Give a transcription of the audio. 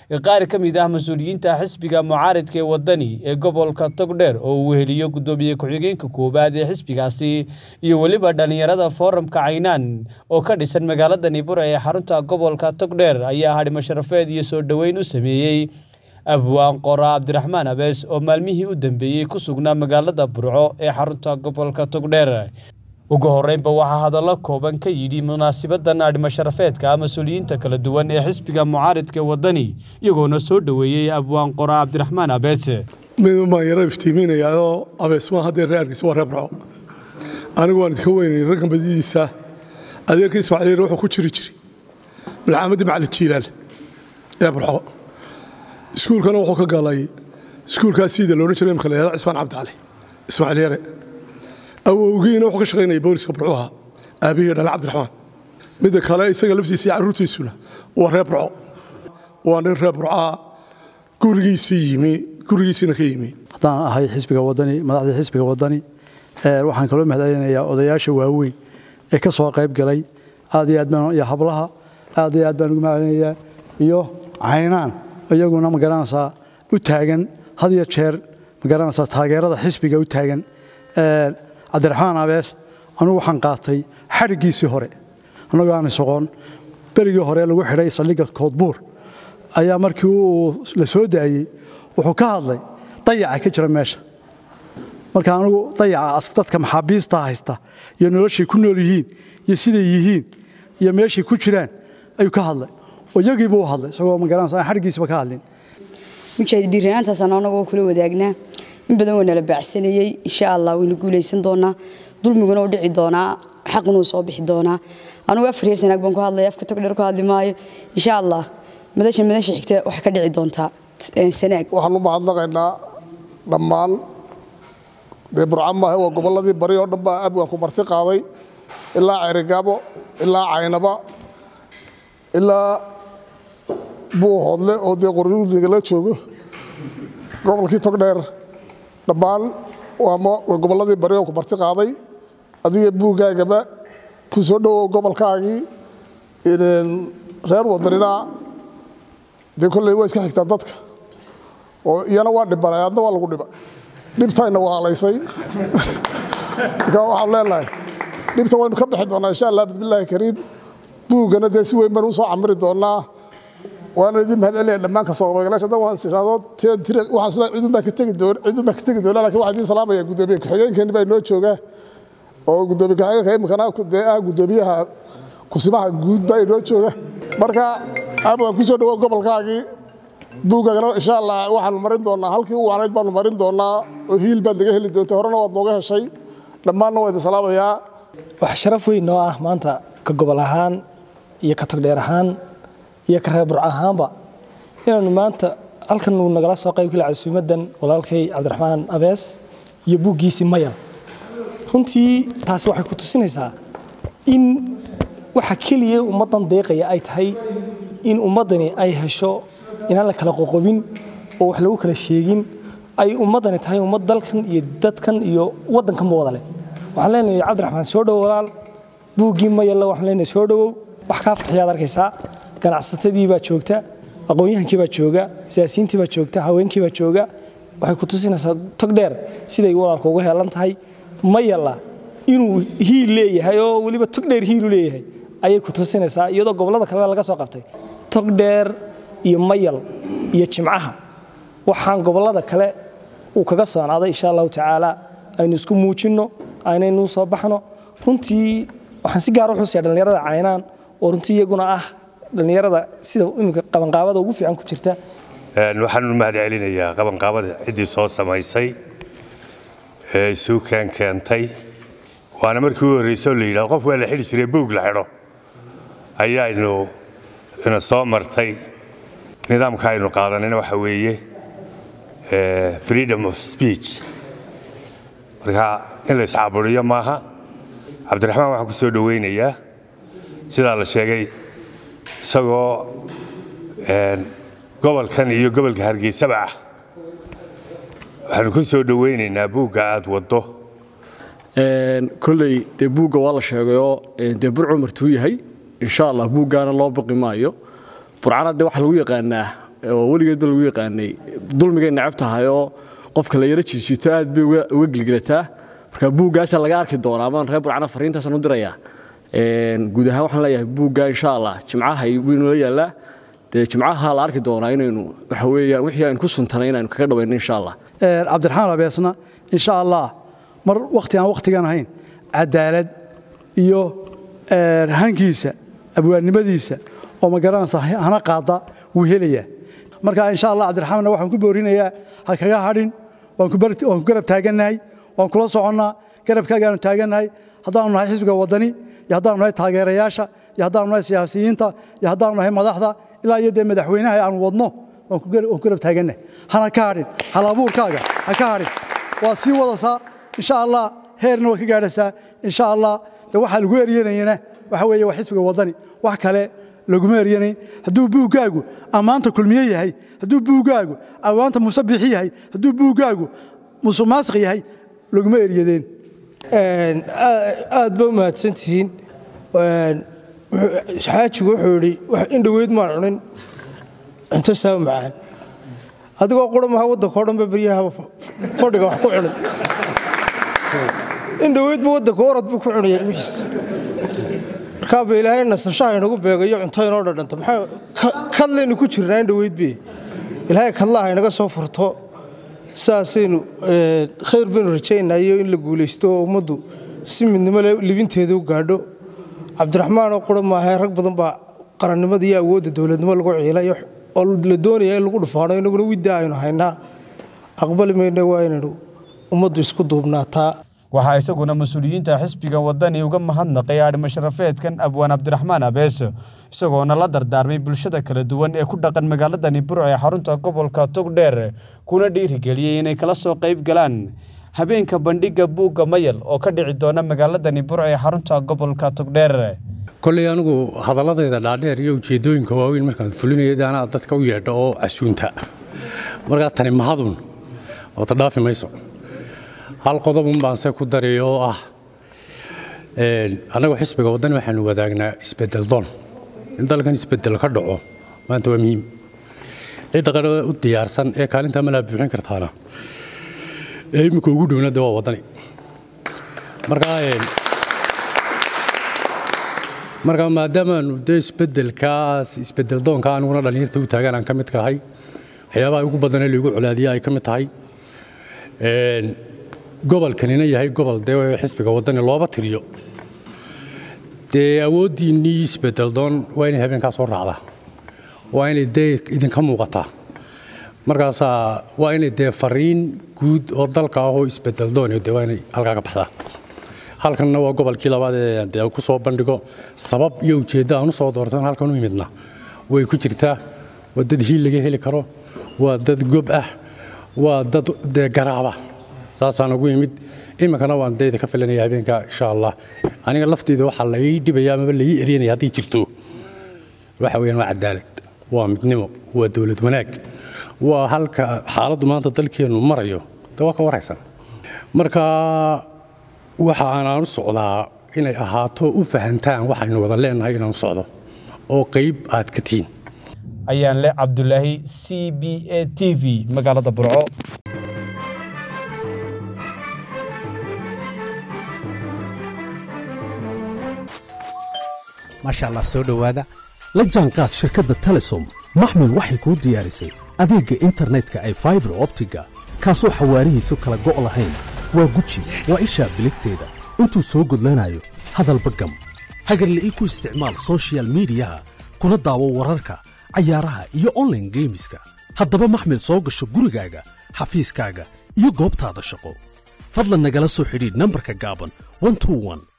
qaar ka mid ah mas-uuliyiinta xisbiga mucaaridka ee wadani ee gobolka togdheer oo uu weheliyo guddoomiye ku-xigeenka koowaad ee xisbigaasi iyo weliba dhallinyarada foorumka caynaan oo ka dhisan magaalada nibura ee xarunta gobolka togdheer ayaa hadhimo sharafeed iyo soo dhoweyn u sameeyey abwaan qora cabdiraxmaan abees oo maalmihii u dambeeyey ku sugnaa magaalada burco ee xarunta gobolka togdheer ugu horeynba waxaa hadallo kooban ka yidhi munaasibadan adhimo sharafeedka mas-uuliyiinta kala duwan ee xisbiga mucaaridka ee wadani iyagoona soo dhoweeyey abwaan qora cabdiraxmaan abees midun baan yaro iftiiminayaoo abeesmaa haddee ree argeysa waa ree burco anigu waan idka weynay raggan badidiisa adeerka ismaaciil wuxuu ku jiri jiri malcaamadii macali jiilaal ee burco iskuulkana wuxuu ka galay iskuulkaas siida loodhan jiray imka layahada cismaan cabdicali ismaaciil yare awowgiina wuxuu ka shaqaynaya booliska burcuha aabihii dhale cabdiraxmaan midda kale isaga laftiisa iyo carruurtiisuna waa reer burco waa nin reer burcaa gurigiisii yimi gurigiisiina ka yimi haddaan ahay xisbiga wadani madaxdii xisbiga wadani waxaan kaloo mahadcelinayaa odayaasha waaweyn ee ka soo qayb galay aad iyo aad baan iyo hablaha aad iyo aad baan ugu mahadcelinayaa iyo caynaan iyaguna magaranaysaa u taagan had iyo jeer magaranaysaa taageerada xisbiga u taagan cabdiraxmaan abees anugu waxaan qaatay xadhiggiisii hore annagoo aan isoqon berigii hore lagu xidhay saldhigga koodbuur ayaa markii uu la soo daayey wuxuu ka hadlay dayaca ka jira meesha marka anugu dayaca dadka maxaabiista haysta iyo noloshay ku nool yihiin iyo siday yihiin iyo meeshay ku jiraan ayuu ka hadlay oo iyagiiba u hadlay isagoo magaranaysa aan xadhiggiisiba ka hadlin mujaahid dhiiranaantaasaan anagoo kula wadaagnaa in badan waa nala baacsanayey insha allah waynu guulaysan doonaa dulmiguna u dhici doonaa xaqunuu soo bixi doonaa anugu afar yeer sanaag baan ku hadlaya afka togdheer ku hadli maayo insha allah madasha madasha xigta waxay ka dhici doontaa sanaag waxaan u mahadnaqaynaa dhammaan dee burca maahe waa gobolladii bari oo dhan baa abwaan ku marti qaaday ilaa ceyrigaabo ilaa caynaba ilaa buuhoodle oo dee qoryuuligala joogo gobolkii togdheer dhammaan waa gobolladii bari oo ku marti qaaday adiga buuggaagaba ku soo dhowow gobolkaagii reer wadanina dee kolley waa iska xigtaan dadka oo iyana waa dhibanay adna waa lagu dhiba dhibtayna waa halaysay marka waxaan leenahay dhibta waynu ka bixi doonaa insha allah bismillaahi kariim buuggana dee si weyn baan u soo camiri doonaa waana idin mahad celinaya dhammaan ka soo qaybgalaasha dan waan tiraahdo waxaan isla cidun baa ka tegi doona cidun baa ka tegi doona laakiin waxaan idin salaamaya guddoomiye ku-xigeenkeeni baa inoo jooga oo guddoomiye ku-xigeenka imikana dee ah guddoomiyaha kusimaha guud baa inoo jooga marka abwaan ku soo dhawow gobolkaagii buuggaagana insha allah waxaanu marin doonaa halkii u wacnayd baanu marin doonaa oo hiil baad laga heli doonta horena waad nooga heshay dhammaanna waa idin salaamayaa wax sharaf weyn noo ah maanta ka gobol ahaan iyo ka togdheer ahaan iyo ka reer burc ahaanba inaanu maanta halkan uu nagala soo qayb gala casuumadan walaalkay cabdiraxmaan abees iyo buuggiisii mayal runtii taasi waxay ku tusinaysaa in waxa keliya ummaddan deeqaya ay tahay in ummaddani ay hesho inaan la kala qoqobin oo wax lagu kala sheegin ay ummaddani tahay ummad dalkan iyo dadkan iyo waddankanba wada leh waxaan leenahay cabdiraxmaan soo dhowo walaal buuggii mayalla waxaan leenahay soo dhowow wax kaa farxiyaad arkaysaa ganacsatadii baa joogta aqoon-yahankii baa jooga siyaasiyiintii baa joogta haweenkii baa jooga waxay ku tusinaysaa tog dheer siday walaalka uga heelan tahay mayalla inuu hiil leeyahay oo weliba tog dheer hiilu leeyahay ayay ku tusinaysaa iyadoo gobollada kalena laga soo qabtay tog dheer iyo mayal iyo jimcaha waxaan gobollada kale uu kaga soonaaday insha allahu tacaala aynu isku muujinno aynaynu soo baxno runtii waxaan si gaar u xusaya dhallinyarada caynaan oo runtii iyaguna ah dhallinyarada sida iminka qabanqaabada ugu fiican ku jirta waxaan u mahad celinayaa qabanqaabada ciddii soo samaysay ee isuukaan keentay waana markii u horreysoo la yidhahdo qof waa la xidhi jiray buug la xidho ayaaynu ina soo martay nidaamka aynu qaadanayna waxa weeye freedom of speech marka in la iscaaburiyo maaha cabdiraxmaan waxaan ku soo dhowaynayaa sidaa la sheegay isagoo gobolkan iyo gobolka hargeysaba ah waxaanu ku soo dhowaynaynaa buugga aad waddo koley dee buugga waa la sheegayoo dee burcu martuu yahay insha allah buuggaana loo baqi maayo burcana dee waxaa lagu yaqaanaa oo weligeedba lagu yaqaanay dulmigay necab tahay oo qofka la yaro jiijito aad bay uga gelgelataa marka buuggaasa laga arki doonaa amaan reer burcana fariintaasaan u dirayaa guud ahaan waxaan leeyahay buugga insha allah jimcaha waynu la yaallaa dee jimcaha la arki doonaa inaynu waxa weeyaan wixii aynu ku suntanay inaynu kaga dhawayno insha allah cabdiraxmaan abeesna insha allah mar wakhti aan wakhtigan ahayn cadaalad iyo hankiisa abwaannimadiisa oo magaranaysa hana qaada wuu helayaa marka insha allah cabdiraxmaanna waxaan ku boorinayaa ha kaga hadhin waan ku garab taagannahay waan kula soconnaa garabkaagaanu taagannahay haddaanu nahay xisbiga waddani iyo haddaanu nahay taageerayaasha iyo haddaanu nahay siyaasiyiinta iyo haddaanu nahay madaxda ilaa iyo dee madaxweynaha aanu wadno waan ku garab taagannahay hana ka hadhin hal abuurkaaga ha ka hadhin waa sii wadasaa insha allah heerna waad ka gaadhasaa insha allah de waxaa lagu eryanayana waxa weeye waa xisbiga waddani wax kale laguma eryanayn hadduu buuggaagu ammaanta kulmiye yahay hadduu buuggaagu ammaanta musabixi yahay hadduu buuggaagu musuqmaasiq yahay laguma eryadeen aad ba u mahadsantihiin xaajigu wuxuu idhi in dhoweyd maan cunin cunto saa macaan adigoo qura maha waddanka o dhanba beryaha fadhiga wax ku cunay in dhoweydba waddanka orod buu ku cunaya ilmihiisa markaaba ilaahay nasashaha inagu beegayo cunto inoo dhadhanta maxaa kadlaynu ku jirnaa in dhoweydbe ilaahay kadlaha inaga soo furto saasaynu khayr baynu rajaynayo in la guulaysto oo ummaddu si midnimo le libinteeda u gaadho cabdiraxmaan oo qura maahae rag badan baa qarannimada iyo awoodda dowladnimo lagu ciilay oo la doonaya in lagu dhufaano inaguna widda aynu haynaa aqbali mayna waa inaynu ummaddu isku duubnaataa waxaa isaguna mas-uuliyiinta xisbiga waddani uga mahadnaqay aadhimo sharafeedkan abwaan cabdiraxmaan abeese isagoona la dardaarmay bulshada kala duwan ee ku dhaqan magaaladani burco ee xarunta gobolka togdheer kuna dhiirigeliyey inay kala soo qayb galaan habeenka bandhigga buugga mayal oo ka dhici doona magaaladani burco ee xarunta gobolka togdheer kolley anigu hadalladeeda dhaadheer iyo ujeeddooyinka waaweyn markaan fulinayo anaa dadka u yeedho oo casuunta markaa tani mahadun oo ta dhaafi mayso hal qodobun baan se ku daray oo ah annagu xisbiga waddani waxaanu wadaagnaa isbedel doon in dalkan isbedel ka dhaco maanta waa muhiim cidda qara u diyaarsan ee kaalintaa malaa buuxin kartaana ee imminka ugu dhowna de waa waddani markaa marka maadaamaanu dee isbedelkaas isbedel doonka aniguna dhallinyarta u taagan aan ka mid kahay waxyaabaha ugu badanee laigu colaadiya ay ka mid tahay gobolkanina yahay gobol dee xisbiga waddani looba tiriyo dee awooddiinnii isbedel doon waa inay habeenkaa soo raacdaa waa inay dee idinka muuqataa markaasaa waa inay dee fariin guud oo dalka ahoo isbedel doon dee waa inay halkaa ka baxdaa halkanna waa gobolkii labaad ee dee ku soo bandhigo sabab iyo ujeeddo aan u soo doortan halkan u imidna way ku jirtaa waa dad hiil laga heli karo waa dad gob ah waa dad dee garaaba saasaan ugu yimid iminkana waan dayda ka filanaya habeenka insha allah aniga lafteyda waxaa la ii dhibaya amaba la ii eryanaya haddii jirto waxa weeyaan waa cadaalad waa midnimo waa dowlad wanaag waa halka xaaladdu maanta dalkeennu marayo de waa ka waraysan marka waxa aanaan u socdaa inay ahaato u fahantaan waxaynu wada leenahay inaan u socdo oo qayb aad ka tihiin ayaan leh cabdulaahi c b a t v magaalada burco maasha allah soo dhowaada la jaanqaad shirkadda telesom maxmil waxay kuu diyaarisay adeegga internetka ay faibar optiga kaasoo xawaarihiisu kala go' lahayn waa guji waa ishaa biligteeda intuu soo gudlanayo hadalba gam hagarla'ii ku isticmaal soshiyal miidiyaha kuna daawo wararka cayaaraha iyo onlaine geemiska haddaba maxmil soo gasho gurigaaga xafiiskaaga iyo goobtaada shaqo fadlan nagala soo xidhiidh nambarka gaaban